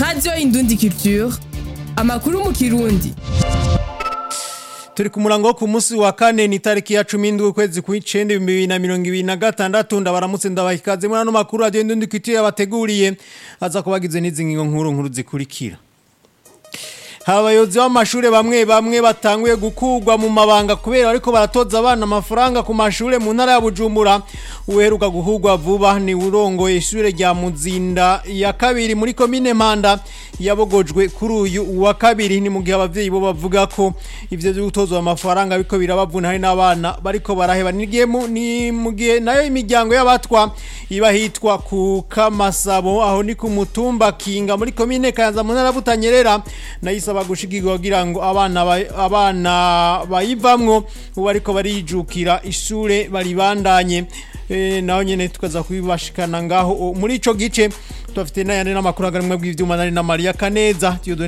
radiyo indundi culture amakuru mu kirundi turi ku murango wo ku munsi wa kane ni tariki ya cumi n'indwi ukwezi kw'icenda ibihumbi bibiri na mirongo ibiri na gatandatu ndabaramutse ndabaha ikaze muri ano makuru radiyo indundi culture yabateguriye aza kubagize n'izi ngingo nkuru nkuru zikurikira abayobozi b'amashuri bamwe bamwe batanguye gukurwa mu mabanga kubera ariko baratoza abana amafaranga ku mashuri mu ntara ya bujumbura uheruka guhurwa vuba ni urongoye ishure rya muzinda ya kabiri muri komine mpanda yabogojwe kuri uyu wa kabiri ni mu gihe abavyeyi bo bavuga ko ivyo vyo gutozwa amafaranga biko birabavuna hari n'abana bariko baraheba nigiye ni mu gihe nayo imiryango y'abatwa iba hitwa ku kamasabo aho ni ku mutumba kinga muri komine kayanza mu ntara ya butanyerera nayisa basaba gushigirwa kugira ngo abana abana bayivamwo ubu ariko barijukira ishure baribandanye e, naho nyene tukaza kubibashikana ngaho muri ico gice tufite n'ayandi n'amakuru aganimwe bw'ivyuma nari na Maria Kaneza